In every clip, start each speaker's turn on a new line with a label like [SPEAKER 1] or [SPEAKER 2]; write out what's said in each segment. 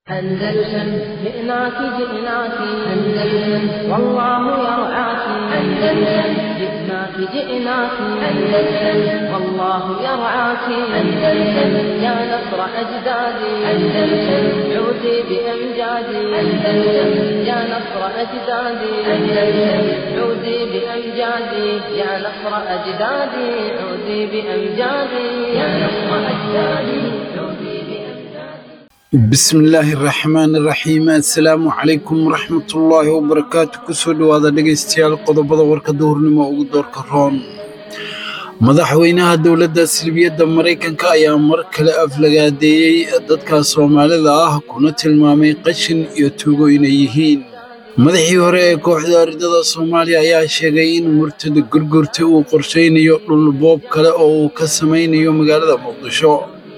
[SPEAKER 1] أندلسن جئناك جئناك أندلسن والله يرعاك أندلسن جئناك جئناك أندلسن والله يرعاك أندلسن يا نصر أجدادي أندلسن عودي بأمجادي أندلسن يا نصر أجدادي أندلسن عودي بأمجادي يا نصر أجدادي عودي بأمجادي يا نصر أجدادي عودي بأمجادي
[SPEAKER 2] bismillaahi raxmaani raxiim assalaamu calaykum waraxmatullaahi wabarakaatu kusoo dhowaada dhegaystayaal qodobada warka duhurnimo ugu doorka roon madaxweynaha dowladda silbiyadda maraykanka ayaa mar kale aflagaadeeyey dadka soomaalida ah kuna tilmaamay qashin iyo tuugo inay yihiin madaxii hore ee kooxda ardada soomaaliya ayaa sheegay in murtada gurgurta uu qorshaynayo dhul boob kale oo uu ka samaynayo magaalada muqdisho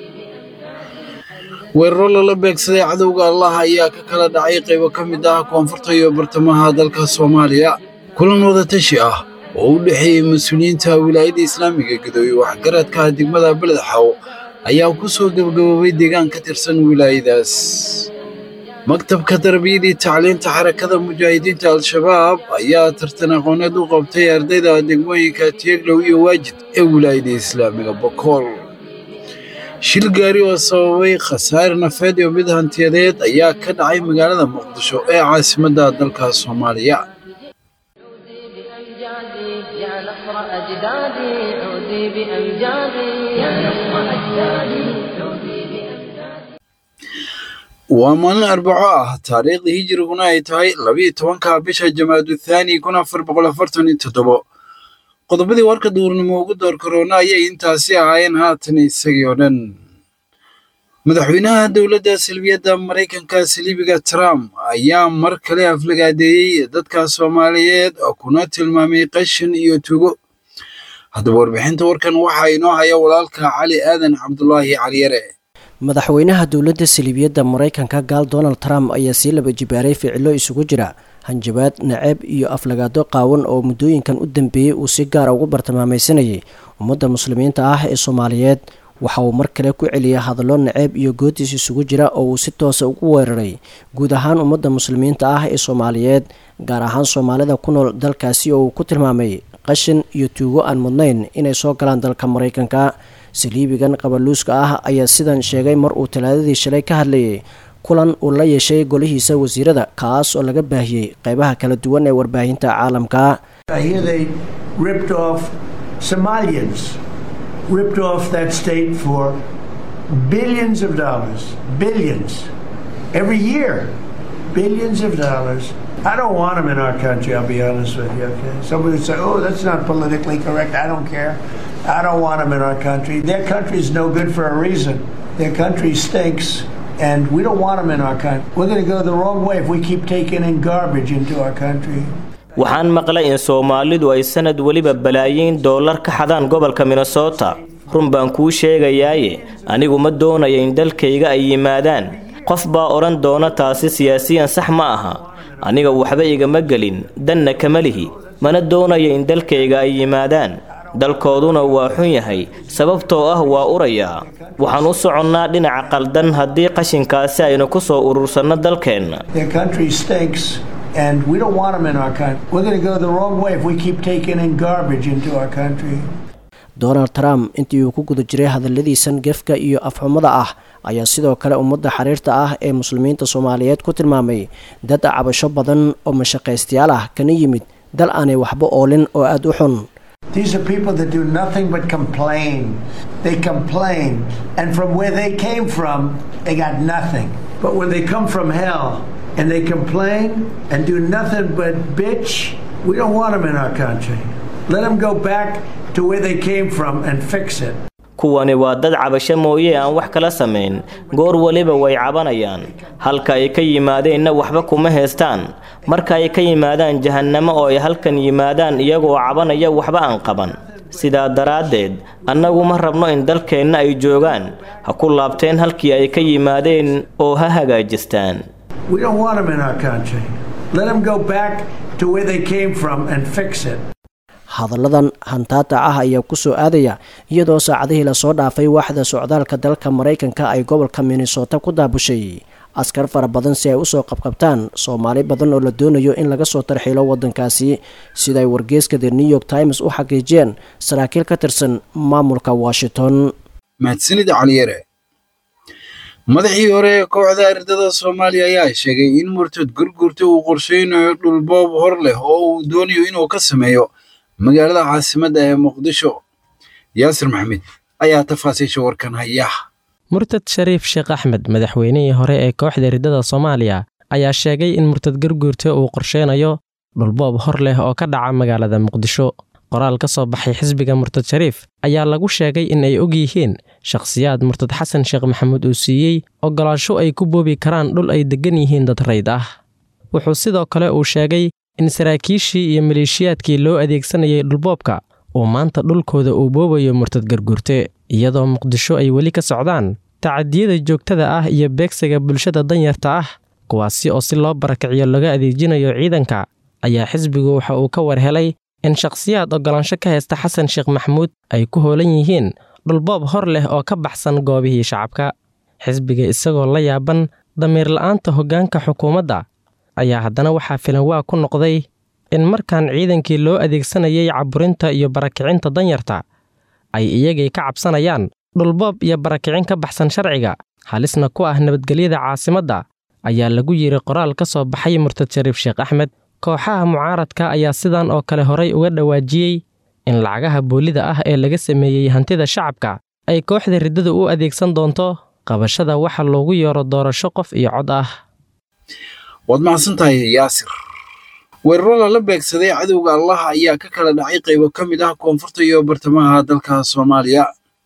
[SPEAKER 2] weeraro lala beegsaday cadowga allah ayaa ka kala dhacay qaybo ka mid ah koonfurta iyo bartamaha dalka soomaaliya kulan wadatashi ah oo u dhexeeyey mas-uuliyiinta wilaayadda islaamiga gadooye waxgaradka degmada beledxaw ayaa ku soo gebagaboobay deegaan ka tirsan wilaayadaas maktabka tarbiyadii tacliinta xarakada mujaahidiinta al-shabaab ayaa tartan aqooneed u qabtay ardayda degmooyinka tieglow iyo waajid ee wilaayadda islaamiga bokool shil gaari oo sababay khasaare nafeed iyo mid hantiyadeed ayaa ka dhacay magaalada muqdisho ee caasimadda dalka soomaaliya
[SPEAKER 1] عودي بأمجادي يا نصر أجدادي عودي بأمجادي يا نصر أجدادي عودي بأمجادي
[SPEAKER 2] waa maalin arbaco ah taariikhdii hijiriguna ay tahay labiyo tobanka bisha jamaadu thaani kun afar boqol afartan iyo toddobo qodobadii warka duurnimo ugu door karoona ayay intaasi ahaayeen haatan isagii oo dhan madaxweynaha dowladda silbiyadda maraykanka siliibiga trump ayaa mar kale aflagaadeeyey dadka soomaaliyeed oo kuna tilmaamay qashin iyo tugo haddaba warbixinta warkan waxaa inoo haya walaalka cali aadan cabdulaahi caliyare
[SPEAKER 3] madaxweynaha dowladda saliibiyadda maraykanka gaal donald trump ayaa sii laba jibaaray ficilo isugu jira hanjabaad naceeb iyo aflagaado qaawan oo muddooyinkan u dambeeyey uu si gaara ugu bartilmaamaysanayay ummadda muslimiinta ah ee soomaaliyeed waxa uu mar kale ku celiyay hadallo naceeb iyo goodiis isugu jira oo uu si toosa ugu weeraray guud ahaan ummadda muslimiinta ah ee soomaaliyeed gaar ahaan soomaalida ku nool dalkaasi oo uu ku tilmaamay qashin iyo tuugo aan mudnayn inay soo galaan dalka maraykanka saliibigan qabaluuska ah ayaa sidan sheegay mar uu talaadadii shalay ka hadlayay kulan uu la yeeshay golihiisa wasiirada kaas oo laga baahiyey qeybaha kala duwan ee warbaahinta caalamka
[SPEAKER 4] I hear they ripped off Somalians, ripped off that state for billions of dollars, billions, every year, billions of dollars. I don't want them in our country, I'll be honest with you, okay? Somebody would say, oh, that's not politically correct. I don't care. I don't want them in our country. Their country's no good for a reason. Their country stinks, and we don't want them in our country. We're going to go the wrong way if we keep taking in garbage into our country.
[SPEAKER 5] waxaan maqlay in soomaalidu ay sanad weliba balaayiin doolar ka xadaan gobolka minnesota run baan kuu sheegayaaye anigu ma doonaya in dalkayga ay yimaadaan qof baa odhan doona taasi siyaasiyan sax ma aha aniga waxba igama gelin danna kama lihi mana doonaya in dalkayga ay yimaadaan dalkooduna waa xun yahay sababtoo ah waa urayaa waxaan u soconnaa dhinaca qaldan haddii qashinkaasi aynu ku soo urursanno dalkeenna
[SPEAKER 4] Their country stinks, and we don't want them in our country. We're going to go the wrong way if we keep taking in garbage into our country.
[SPEAKER 3] donald trump intii uu ku guda jiray hadalladiisan gefka iyo afxumada ah ayaa sidoo kale ummadda xiriirta ah ee muslimiinta soomaaliyeed ku tilmaamay dad cabasho badan oo mashaqaystayaal ah kana yimid dal aanay waxba oolin oo aada u xun
[SPEAKER 4] These are people that do nothing but complain. They complain, and from where they came from, they got nothing. But when they come from hell and they complain and do nothing but bitch, we don't want them in our country. Let them go back to where they came from and fix it.
[SPEAKER 5] kuwani waa dad cabasho mooye aan wax kala samayn goor weliba way cabanayaan halka ay ka yimaadeenna waxba kuma heestaan marka ay ka yimaadaan jahannamo oo ay halkan yimaadaan iyagoo cabanaya waxba aan qaban sidaa daraaddeed annagu ma rabno in dalkeenna ay joogaan ha ku laabteen halkii ay ka yimaadeen oo ha hagaajistaan
[SPEAKER 4] We don't want them in our country. Let them go back to where they came from and fix it.
[SPEAKER 3] hadalladan hantaata ah ayaa ku soo aadaya iyadoo saacadihii lasoo dhaafay waaxda socdaalka dalka maraykanka ay gobolka minnesota ku daabushay askar fara badan si ay usoo qabqabtaan soomaali badan oo la doonayo in laga soo tarxiilo wadankaasi sida ay wargeyska the new york times u xaqiijiyeen saraakiil ka tirsan maamulka washington
[SPEAKER 2] mahadsanida caliyare madaxii hore ee kooxda ardada soomaaliya ayaa sheegay in murtad gurgurta uu qorsheynayo dhulboob hor leh oo uu doonayo inuu ka sameeyo magaalada caasimadda ee muqdisho yaasir maxamed ayaa tafaasiisha warkan haya
[SPEAKER 6] murtad shariif sheekh axmed madaxweynihii hore ee kooxda riddada soomaaliya ayaa sheegay in murtad gurguurta uu qorsheynayo dhulboob hor leh oo ka dhaca magaalada muqdisho qoraal ka soo baxay xisbiga murtad shariif ayaa lagu sheegay in ay og yihiin shakhsiyaad murtad xasan sheekh maxamuud uu siiyey ogolaansho ay ku boobi karaan dhul ay deggan yihiin dad rayd ah wuxuu sidoo kale uu sheegay in saraakiishii iyo maleeshiyaadkii loo adeegsanayay dhulboobka uu maanta dhulkooda uu boobayo murtad garguurte iyadoo muqdisho ay weli ka socdaan tacadiyada joogtada ah iyo beegsiga bulshada danyarta ah kuwaasi oo si loo barakiciyo laga adeejinayo ciidanka ayaa xisbigu waxa uu ka war helay in shakhsiyaad ogolaansho ka haysta xasan sheekh maxamuud ay ku hoolan yihiin dhulboob hor leh oo ka baxsan goobihii shacabka xisbiga isagoo la yaaban damiir la'aanta hoggaanka xukuumadda ayaa haddana waxaa filan waa ku noqday in markaan ciidankii loo adeegsanayay caburinta iyo barakicinta danyarta ay iyagii ka cabsanayaan dhulboob iyo barakicin ka baxsan sharciga halisna ku ah nabadgelyada caasimadda ayaa lagu yidhi qoraal ka soo baxay murtad shariif sheekh axmed kooxaha mucaaradka ayaa sidan oo kale horay uga dhawaajiyey in lacagaha boolida ah ee laga sameeyey hantida shacabka ay kooxda riddadu u adeegsan doonto qabashada waxa loogu yeero doorasho qof iyo cod ah
[SPEAKER 2] waad mahadsantahay yaasir weeraro lala beegsaday cadowga allah ayaa ka kala dhacay qaybo ka mid ah koonfurta iyo bartamaha dalka soomaaliya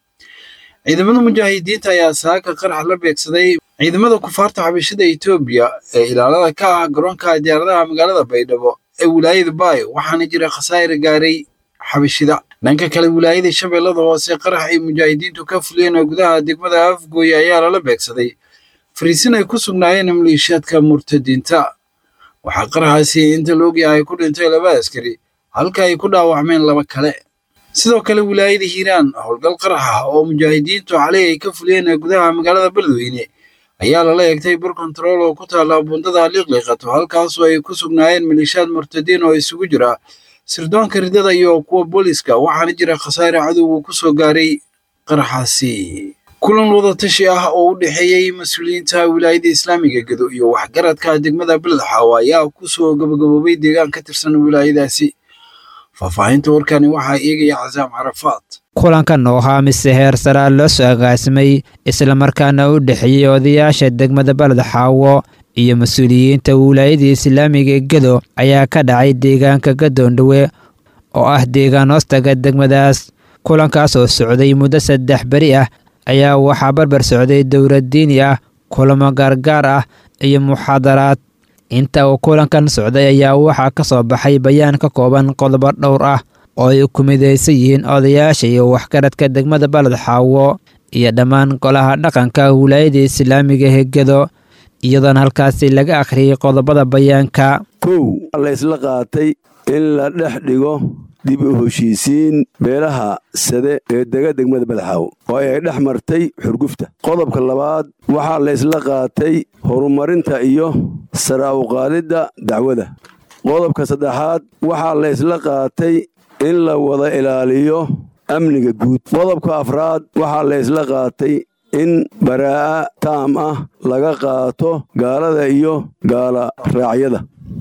[SPEAKER 2] ciidamada mujaahidiinta ayaa saaka qarax la beegsaday ciidamada kufaarta xabashada etoobiya ee ilaalada ka ah garoonka diyaaradaha magaalada baydhabo ee wilaayada baay waxaana jira khasaa'ir gaaray xabashida dhanka kale wilaayada shabeellada hoose qarax ay mujaahidiintu ka fuliyeen oo gudaha degmada afgooye ayaa lala beegsaday fariisin ay ku sugnaayeen maleeshiyaadka murtadiinta waxaa qaraxaasi inta la ogyahay ku dhintay laba askari halka ay ku dhaawacmeen laba kale sidoo kale wilaayada hiiraan howlgal qarax ah oo mujaahidiintu xalay ay ka fuliyeen gudaha magaalada beledweyne ayaa lala eegtay bur kontarool oo ku taalla bundada liiqliiqato halkaasoo ay ku sugnaayeen maleeshiyaad murtadiin oo isugu jira sirdoonka ridada iyo kuwa booliska waxaana jira khasaare cadowga ku soo gaaray qaraxaasi kulan wadatashi ah oo u dhexeeyey mas-uuliyiinta wilaayada islaamiga gedo iyo waxgaradka degmada beledxaawo ayaa ku soo gabagaboobay deegaan ka tirsan wilaayadaasi faahfaahinta warkani waxaa eegaya casaam carafaad
[SPEAKER 7] kulankan oo ahaa mise heer saraa loo soo agaasimay islamarkaana u dhexeeyey odayaasha degmada baled xaawo iyo mas-uuliyiinta wilaayada islaamiga gedo ayaa ka dhacay deegaanka gadoondhowe oo ah deegaan hoostaga degmadaas kulankaas oo socday muddo saddex beri ah ayaa waxaa barbar socday dowlad diini ah kulamo gaargaar ah iyo muxaadaraad inta uu kulankan socday ayaa waxaa ka soo baxay bayaan ka kooban qodobo dhowr ah oo ay ku midaysan yihiin odayaasha iyo waxgaradka degmada baled xaawo iyo dhammaan golaha dhaqanka wilaayada islaamiga hegedo iyadoona halkaasi laga akhriyey qodobada bayaanka
[SPEAKER 8] kow laysla qaatay in la dhex dhigo dib u heshiisiin beelaha sade ee dega degmada badaxaawo oo ay dhex martay xurgufta qodobka labaad waxaa laysla qaatay horumarinta iyo sara uqaadidda dacwada qodobka saddexaad waxaa laysla qaatay in la wada ilaaliyo amniga guud qodobka afraad waxaa laysla qaatay in baraa'a taam ah laga qaato gaalada iyo gaala raacyada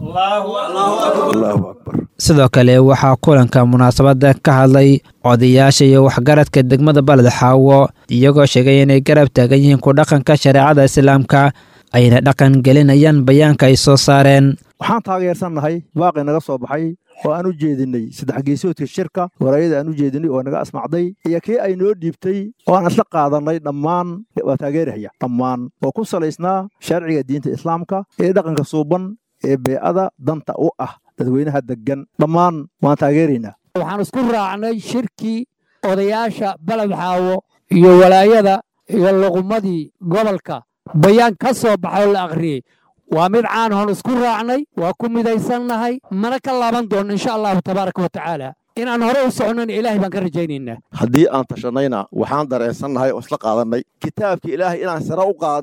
[SPEAKER 8] allahu akbar
[SPEAKER 7] sidoo kale waxaa kulanka munaasabadda ka hadlay odayaasha iyo waxgaradka degmada baled xaawo iyagoo sheegay inay garab taagan yihiin ku dhaqanka shareecada islaamka ayna dhaqan gelinayaan bayaanka ay soo saareen
[SPEAKER 9] waxaan taageersannahay baaqi naga soo baxay oo aan u jeedinnay saddex geesoodka shirka waraayada aan u jeedinnay oo naga asmacday iyo kii ay noo dhiibtay oo aan isla qaadannay dhammaan waa taageerahaya dhammaan oo ku salaysnaa sharciga diinta islaamka ee dhaqanka suuban ee bee'ada danta u ah dadweynaha deggan dhammaan waan taageeraynaa
[SPEAKER 10] waxaan isku raacnay shirkii odayaasha baled xaawo iyo walaayada iyo luqummadii gobolka bayaan ka soo baxoo la akhriyey waa mid caan hoon isku raacnay waa ku midaysannahay mana ka laaban doonno insha allahu tabaaraka wa tacaala inaan hore u socnona ilaahay baan ka rajaynaynaa
[SPEAKER 11] haddii aan tashannayna waxaan dareensannahay oo isla qaadannay kitaabka ilaahay inaan sare u qaadno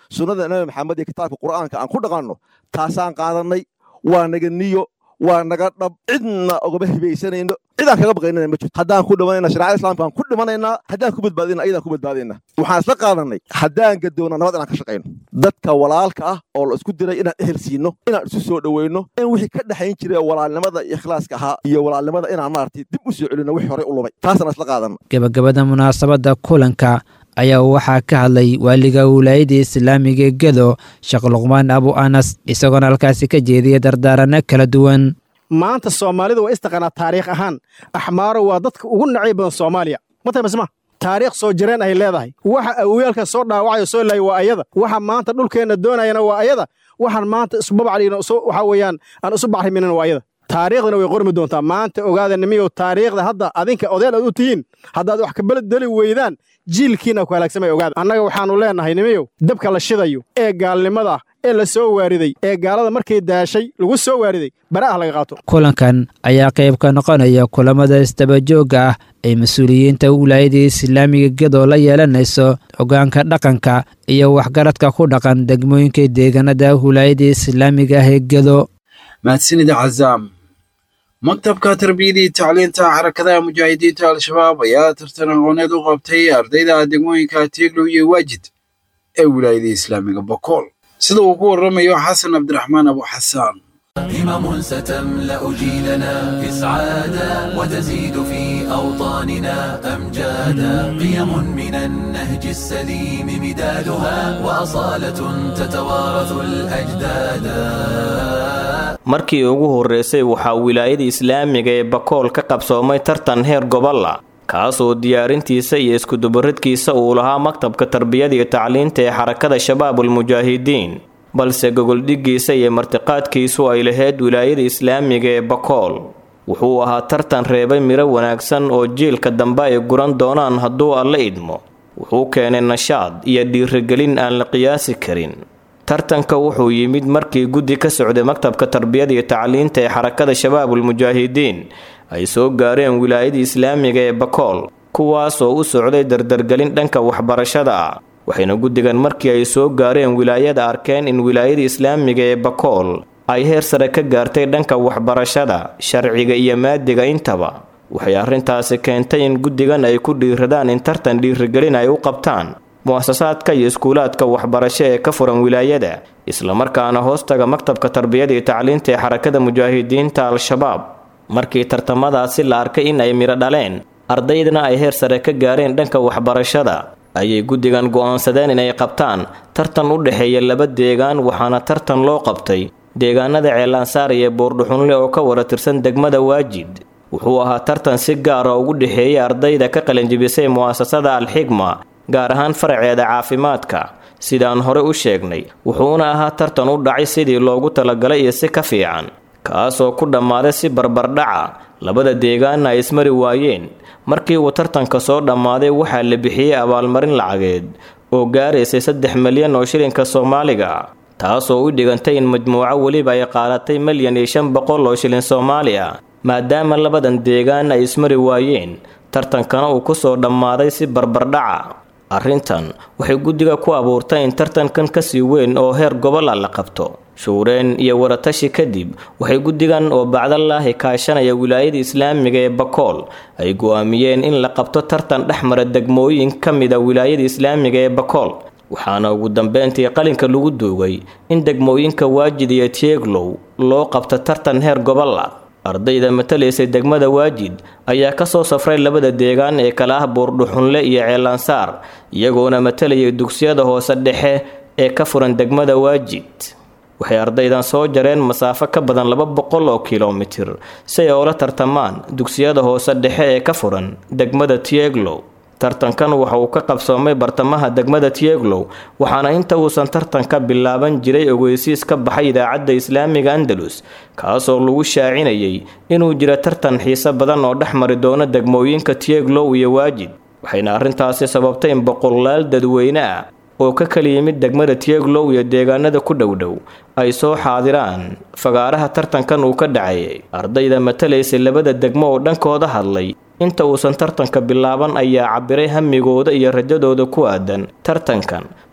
[SPEAKER 9] sunnada nabi maxamed iyo kitaabka qur'aanka aan ku dhaqanno taasaan qaadannay waa naga niyo waa naga dhab cidna ogama hibaysanayno cidaan kaga baqaynana ma jirto haddaan ku dhimanayna shareecada islamka aan ku dhimanaynaa haddaan ku badbaadina ayadaan ku badbaadayna waxaan isla qaadanay haddaan gadoona nabad inaan ka shaqayno dadka walaalka ah oo la isku diray inaan ehel siino inaan isu soo dhoweyno in wixii ka dhexayn jiray walaalnimada iyo ikhlaaska ahaa iyo walaalnimada inaan maaragtay dib u soo celino wixii horey u lumay taasaan isla qaadana
[SPEAKER 7] gebagabada munaasabadda kulanka ayaa waxaa ka hadlay waaliga wilaayada islaamiga gedo sheekh luqmaan abu anas isagoona halkaasi ka jeediyay dardaaranno kala duwan
[SPEAKER 11] maanta soomaalidu waa istaqaanaa taariikh ahaan axmaaro waa dadka ugu nacay badan soomaaliya mata masma taariikh soo jireen ay leedahay waxa awiyaalka soo dhaawacayo soo laayay waa ayada waxa maanta dhulkeenna doonayana waa ayada waxaan maanta isbabacdhigna waxa weeyaan aan isu bacriminan waa ayada taariikhdana way qormi doontaa maanta ogaada nimiyow taariikhda hadda adinka odeel aad u tihiin haddaad wax kabeledeli weydaan jiilkiina ku halaagsamay ogaada annaga waxaannu leennahay nimiyow dabka la shidayo ee gaalnimada ah ee la soo waariday ee gaalada markay daashay lagu soo waariday bara ah laga qaato
[SPEAKER 7] kulankan ayaa qayb ka noqonaya kulamada isdabajoogga ah ay mas-uuliyiinta wilaayada islaamiga gedo la yeelanayso hoggaanka dhaqanka iyo waxgaradka ku dhaqan degmooyinka deegaanada wilaayada islaamiga ah ee gedo
[SPEAKER 2] mahadsanida cazaam maktabka tarbiyada iyo tacliinta xarakadaha mujaahidiinta al-shabaab ayaa tartan aqooneed u qabtay ardayda degmooyinka tieglow iyo waajid ee wilaayada islaamiga bokool sida uu ku warramayo xasan cabdiraxmaan abu xasaan
[SPEAKER 12] همم ستملأ جيلنا إسعادا وتزيد في أوطاننا أمجادا قيم من النهج السليم مدادها وأصالة تتوارث الأجدادا
[SPEAKER 5] markii ugu horreysay waxaa wilaayada islaamiga ee bakool ka qabsoomay tartan heer gobolla kaasoo diyaarintiisa iyo iskudubaridkiisa uu lahaa maktabka tarbiyada iyo tacliinta ee xarakada shabaabul mujaahidiin balse gogoldhiggiisa iyo martiqaadkiisu ay lahayd wilaayada islaamiga ee bakool wuxuu ahaa tartan reebay midho wanaagsan oo jiilka dambe ay guran doonaan hadduu alla idmo wuxuu keenay nashaad iyo dhiirigelin aan la qiyaasi karin tartanka wuxuu yimid markii guddi ka socday maktabka tarbiyada iyo tacliinta ee xarakada shabaabul mujaahidiin ay soo gaareen wilaayada islaamiga ee bakool kuwaasoo u socday dardargelin dhanka waxbarashada ah waxayna guddigan markii ay soo gaareen wilaayada arkeen in wilaayada islaamiga ee bakool ay heer sare ka gaartay dhanka waxbarashada sharciga iyo maadiga intaba waxay arrintaasi keentay in guddigan ay ku dhiiradaan in tartan dhiirigelin ay u qabtaan mu'asasaadka iyo iskuulaadka waxbarasho ee ka furan wilaayada islamarkaana hoostaga maktabka tarbiyada iyo tacliinta ee xarakada mujaahidiinta al-shabaab markii tartamadaasi la arkay in ay midho dhaleen ardaydana ay heer sare ka gaareen dhanka waxbarashada ayay guddigan go'aansadeen inay qabtaan tartan u dhexeeya laba deegaan waxaana tartan loo qabtay deegaanada ceelansaar iyo buurdhuxunle oo ka wara tirsan degmada waajid wuxuu ahaa tartan si gaara ugu dhexeeyay ardayda ka qalinjibisay mu'asasada al-xigma gaar ahaan faraceeda caafimaadka sidaan hore u sheegnay wuxuuna ahaa tartan u dhacay sidii loogu talagalay iyo si ka fiican kaasoo ku dhammaaday si barbardhaca labada deegaanna ay ismari waayeen markii uu tartanka soo dhammaaday waxaa la bixiyey abaalmarin lacageed oo gaaraysay saddex milyan oo shilinka soomaaliga taasoo u dhigantay in majmuuco weliba ay qaadatay milyan iyo shan boqol oo shilin soomaali ah maadaama labadan deegaan ay ismari waayeen tartankana uu ku soo dhammaaday si barbardhaca arrintan waxay guddiga ku abuurtay in tartankan kasii weyn oo heer gobola la qabto shuureen iyo waratashi kadib waxay guddigan oo bacdalaahi kaashanaya wilaayada islaamiga ee bakool ay go'aamiyeen in la qabto tartan dhexmara degmooyin ka mida wilaayada islaamiga ee bakool waxaana ugu dambeyntii qalinka lagu duugay in degmooyinka waajid iyo tieglow loo qabto tartan heer gobola ardayda matalaysay degmada waajid ayaa ka soo safray labada deegaan ee kala ah buurdhuxunle iyo ceelansaar iyagoona matalayay dugsiyada hoose dhexe ee ka furan degmada waajid waxay ardaydan soo jareen masaafo ka badan laba boqol oo kilomitir si ay oola tartamaan dugsiyada hoose dhexe ee ka furan degmada tieglow tartankan waxa uu ka qabsoomay bartamaha degmada tieglow waxaana inta uusan tartanka bilaaban jiray ogeysiis ka baxay idaacadda islaamiga andalus kaasoo lagu shaacinayay inuu jira tartan xiise badan oo dhex mari doono degmooyinka tieglow iyo waajid waxayna arrintaasi sababtay in boqolaal dadweyne ah oo ka kala yimid degmada tieglow iyo deegaanada ku dhowdhow ay soo xaadiraan fagaaraha tartankan uu ka dhacayay ardayda matalaysay labada degmo oo dhankooda hadlay inta uusan tartanka bilaaban ayaa cabiray hamigooda iyo rajadooda ku aadan tartankan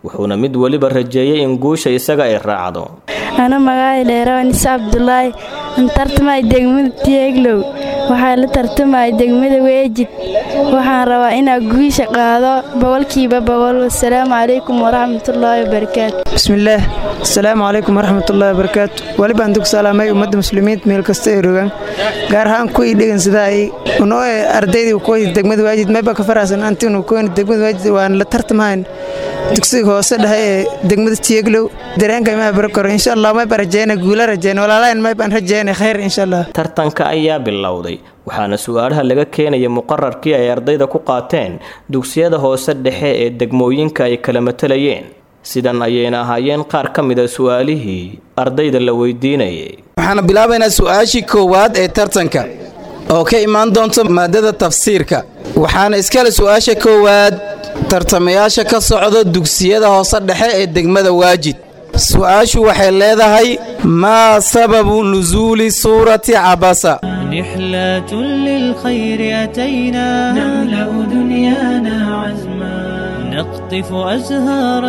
[SPEAKER 5] wuxuuna mid weliba rajeeyey in guusha isaga ay raacdo
[SPEAKER 13] ana magaca dheerawa nise cabdulaahi an tartamay degmada tieglow waxaa la tartamaya degmada weejid waxaan rabaa inaa guusha qaado boqolkiiba boqol wasalaamu calaykum waraxmatullaahi wabarakaatu
[SPEAKER 14] bismillaah asalaamu calaykum waraxmatullaahi wabarakaatu weli baan dug salaamay ummadda muslimiinta meel kasta ay rogaan gaar ahaan kuwii dhegan sidaa ay unoo ardaydii kuwii degmada waajid mayba ka faraasan antiinu kuwii degmada waajid waan la tartamahayn dugsiga hoose dhexe ee degmada tieglow dareenka imaa barakoro insha allah mayba rajeyna guula rajeyna walaalahan maybaan rajeyna khayr insha allah
[SPEAKER 5] tartanka ayaa bilowday waxaana su-aalaha laga keenaya muqararkii ay ardayda ku qaateen dugsiyada hoose dhexe ee degmooyinka ay kala matalayeen sidan ayayna ahaayeen qaar ka mida su-aalihii ardayda la weydiinayay
[SPEAKER 15] waxaana bilaabaynaa su-aashii koowaad ee tartanka oo ka imaan doonta maadada tafsiirka waxaana iskale su-aasha koowaad tartamayaasha ka socda dugsiyada hoose dhexe ee degmada waajid su-aashu waxay leedahay maa sababu nusuuli suurati cabasa
[SPEAKER 16] رحلة للخير أتينا نملأ دنيانا عزما نقطف أزهارا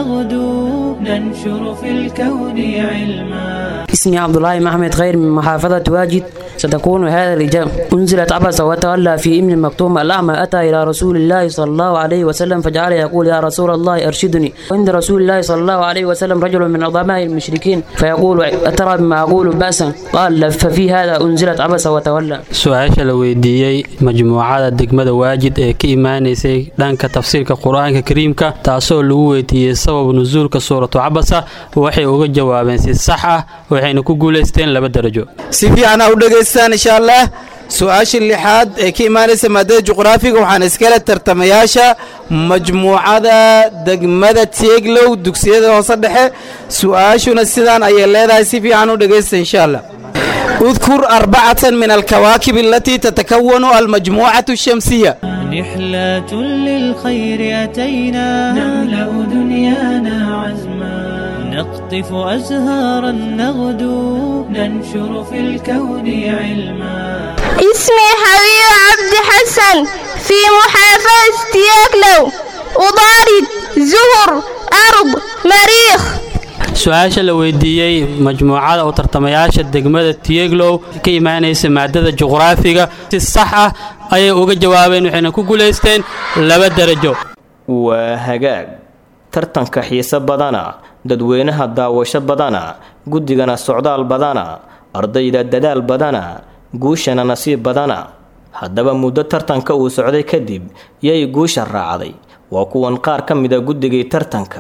[SPEAKER 16] نغدو ننشر في الكون علما
[SPEAKER 17] اسمي عبد الله محمد خير من محافظة واجد ستكون هذا الإجابة أنزلت عبس وتولى في ابن المكتوم الأعمى أتى إلى رسول الله صلى الله عليه وسلم فجعل يقول يا رسول الله أرشدني وعند رسول الله صلى الله عليه وسلم رجل من عظماء المشركين فيقول أترى بما أقول بأسا قال ففي هذا أنزلت عبس وتولى
[SPEAKER 18] su-aasha la weydiiyey majmuucada degmada waajid ee ka imaanaysay dhanka tafsiirka qur-aanka kariimka taasoo lagu weydiiyey sabab nusuulka suuratu cabasa waxay uga jawaabeen si sax ah waxayna ku guulaysteen laba darajo
[SPEAKER 15] si fiican ha u dhegaystaan insha allah su-aasha lixaad ee ka imaanaysa maadada juqraafiga waxaana iskale tartamayaasha majmuucada degmada teeglow dugsiyada hoose dhexe su-aashuna sidaan ayay leedahay si fiican u dhegaysta insha allah اذكر أربعة من الكواكب التي تتكون المجموعة الشمسية
[SPEAKER 16] رحلة للخير أتينا نملأ دنيانا عزما نقطف أزهارا نغدو ننشر في الكون علما
[SPEAKER 19] اسمي حبيب عبد حسن في محافظة تياكلو أضارد زهر أرض مريخ
[SPEAKER 18] su-aasha la weydiiyey majmuucada oo tartamayaasha degmada tieglow ka imaanaysa maadada juqraafiga si sax ah ayay uga jawaabeen waxayna ku guulaysteen laba darajo
[SPEAKER 5] waa hagaag tartanka xiise badana dadweynaha daawasho badana guddigana socdaal badana ardayda dadaal badana guushana nasiib badana haddaba muddo tartanka uu socday kadib yay guusha raacday waa kuwan qaar ka mida guddigii tartanka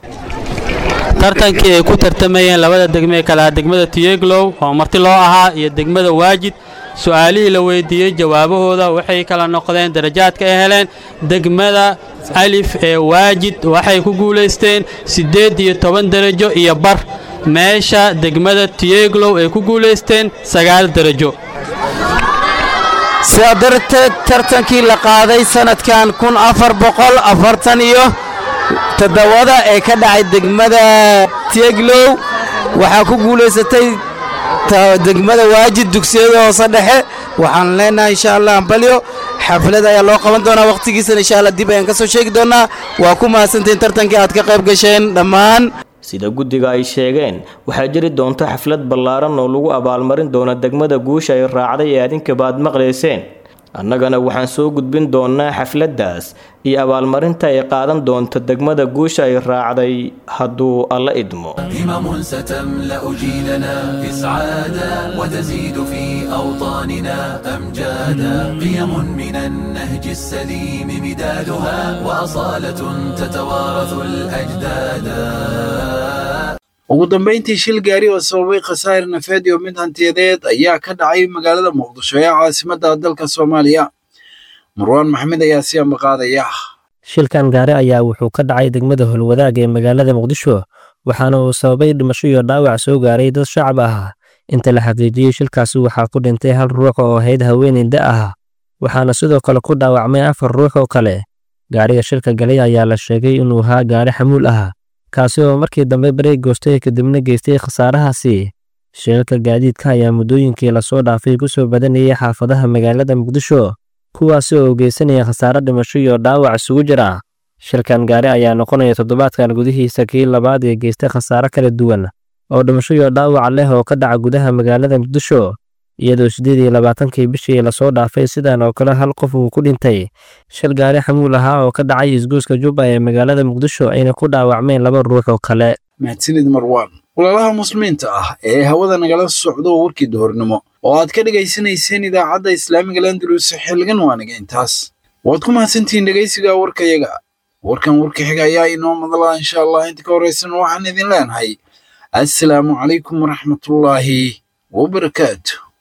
[SPEAKER 18] tartankii ay ku tartamayeen labada degme ee kalaha degmada tieglow oo marti loo ahaa iyo degmada waajid su-aalihii la weydiiyey jawaabahooda waxay kala noqdeen darajaadka ay heleen degmada alif ee waajid waxay ku guulaysteen siddeed iyo toban darajo iyo bar meesha degmada tieglow ay ku guulaysteen sagaal darajo
[SPEAKER 15] sidaa darteed tartankii la qaaday sanadkan kun afar boqol afartan iyo toddobada ee ka dhacay degmada tieglow waxaa ku guulaysatay degmada waajid dugsiyada hoose dhexe waxaan leenahay insha allah ambalyo xaflad ayaa loo qaban doonaa wakhtigiisana insha allah dib ayaan ka soo sheegi doonaa waa ku mahadsantahin tartankii aad ka qayb gasheen dhammaan
[SPEAKER 5] sida guddiga ay sheegeen waxaa jiri doonta xaflad ballaaran oo lagu abaalmarin doona degmada guusha ay raacday ee adinkaba aad maqlayseen annagana waxaan soo gudbin doonnaa xafladdaas iyo abaalmarinta ay qaadan doonto degmada guusha ay raacday hadduu alla idmo
[SPEAKER 12] همم ستملأ جيلنا إسعادا وتزيد في أوطاننا أمجادا قيم من النهج السليم مدادها وأصالة تتوارث الأجدادا
[SPEAKER 2] ugu dambayntii shil gaari oo sababay khasaare nafeed iyo mid hantiyadeed ayaa ka dhacay magaalada muqdisho ee caasimadda dalka soomaaliya marwaan maxamed ayaa si ambaqaadaya
[SPEAKER 20] shilkan gaari ayaa wuxuu ka dhacay degmada holwadaag ee magaalada muqdisho waxaana uu sababay dhimasho iyo dhaawac soo gaaray dad shacab ah inta la xaqiijiyey shilkaasi waxaa ku dhintay hal ruux oo ahayd haweeney da ah waxaana sidoo kale ku dhaawacmay afar ruux oo kale gaariga shilka galay ayaa la sheegay inuu ahaa gaari xamuul ah kaasi oo markii dambe bareeg goostay kadibna geystay khasaarahaasi shilalka gaadiidka ayaa muddooyinkii lasoo dhaafay ku soo badanayay xaafadaha magaalada muqdisho kuwaasi oo geysanaya khasaare dhimasho iyo dhaawac isugu jira shilkan gaari ayaa noqonaya toddobaadkan gudihiisa kii labaad ee geystay khasaare kala duwan oo dhimasho iyo dhaawac leh oo ka dhaca gudaha magaalada muqdisho iyadoo siddeed iyo labaatankii bishii lasoo dhaafay sidan oo kale hal qof uu ku dhintay shil gaari xamuul ahaa oo ka dhacay isgoyska jubba ee magaalada muqdisho ayna ku dhaawacmeen laba ruux oo kale
[SPEAKER 2] mahadsanid marwaan walaalaha muslimiinta ah ee hawada nagala socdo warkii duhurnimo oo aad ka dhegaysanayseen idaacadda islaamiga landalus xilligan waaniga intaas waad ku mahadsantihiin dhegaysiga warkayaga warkan warka xiga ayaa inoo madala insha allah inta ka horraysan waxaan idin leenahay assalaamu calaykum waraxmatullaahi wabarakaatu